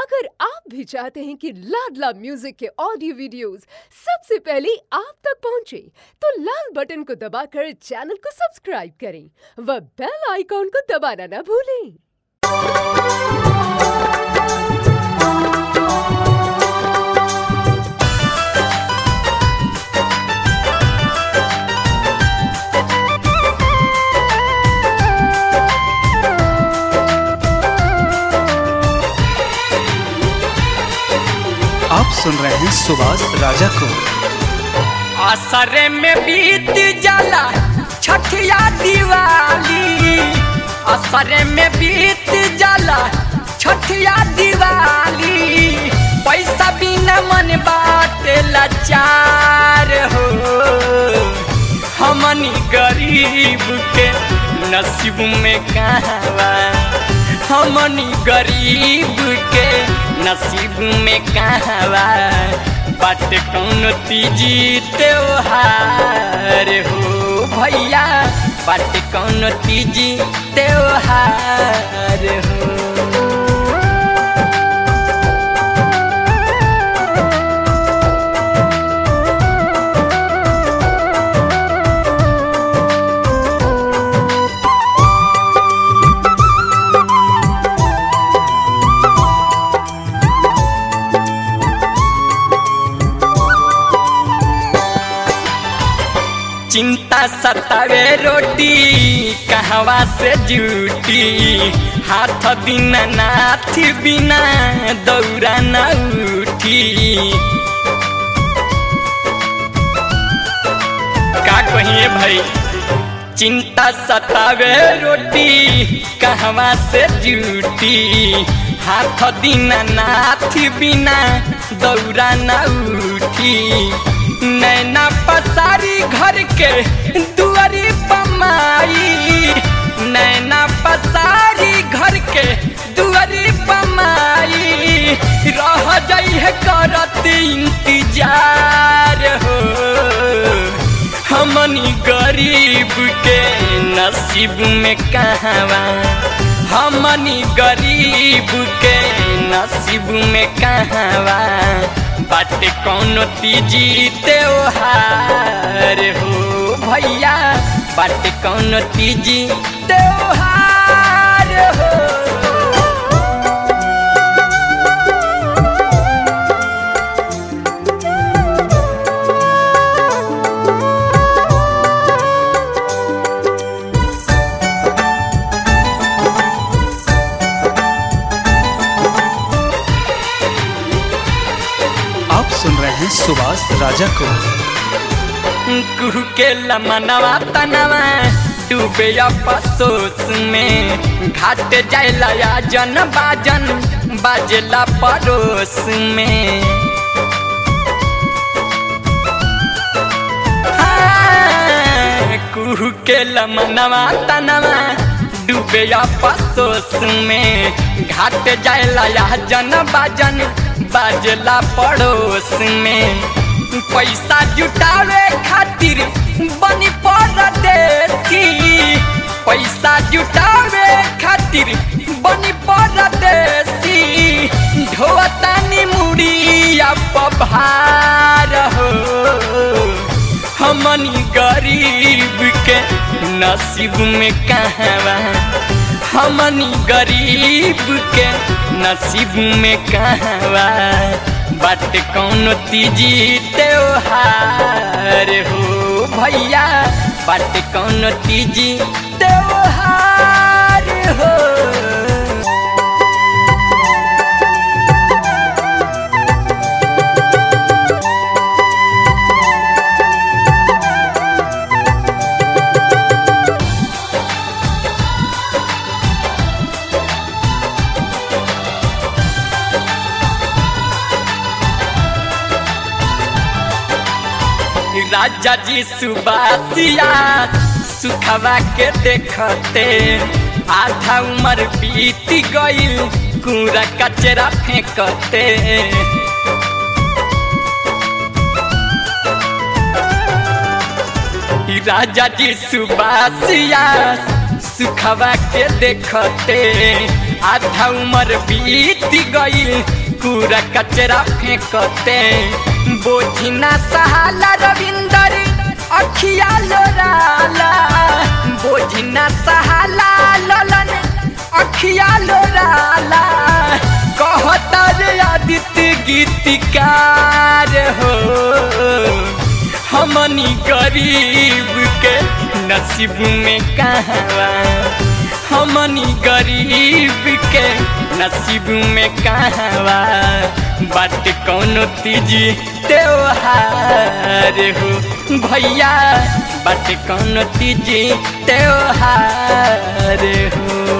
अगर आप भी चाहते हैं कि लाडला म्यूजिक के ऑडियो वीडियोस सबसे पहले आप तक पहुंचे, तो लाल बटन को दबाकर चैनल को सब्सक्राइब करें व बेल आइकॉन को दबाना ना भूलें आप सुन रहे हैं सुभाष राजा को असरे में बीत जाला छठिया दिवाली असरे में बीत जाला छठिया दिवाली पैसा बिना मन बाटे लाचार हो हमनी गरीब के नसीब में कहवा हमनी गरीब के नसीब में कहवा बाट कौन तीजी त्योहार हो भैया बाट कौन तीजी त्योहार हो चिंता सतावे रोटी कहवा से जूटी हाथ बिना नाथ बिना दौरा न उठी का कहिए भाई चिंता सतावे रोटी कहवा से जूटी हाथ बिना नाथ बिना दौरा न उठी नैना पसारी घर के दुआरी पमाई नैना पसारी घर के दुआरी पमाई रह जाइ है करत इंतजार हो हमनी गरीब के नसीब में कहवा हमनी गरीब के नसीब में कहवा बाटे कौन तीजी त्योहार हो भैया बाटे कौन तीजी त्योहार हो आप सुन रहे हैं सुभाष राजा को कुहू के लमनवा तनवा डूबे अफसोस में घाट जाइला जन बाजन बाजला पड़ोस में हाँ, कुहू के लमनवा तनवा डूबे अफसोस में घाट जाइला जन बाजन बाजला पड़ोस में पैसा जुटावे खातिर बनी परदेसी पैसा जुटावे खातिर बनी परदेसी ढोतानी मुड़िया पभार हो हमनी गरीब के नसीब में कहवा हमनी गरीब के नसीब में कहवा बाट कौन तीजी त्योहार हो भैया बाट कौन तीजी त्योहार हो राजा जी सुबासिया सुखवा के देखते आधा उम्र बीत गईल कूड़ा कचरा फेंकते राजा जी सुबासिया सुखवा के देखते आधा उम्र बीत गईल कूड़ा कचरा फेंकते बोझिना सहाला रविंदर अखिया लोराला बोझिना सहाला ललन अखिया लोराला कहता रे आदित्य गीतिकार हो हमनी गरीब के नसीब में कहवा हमनी गरीब के नसीब में कहवा बात कौनो तीजी त्योहार हो भैया बात कौनो तीजी त्योहार हो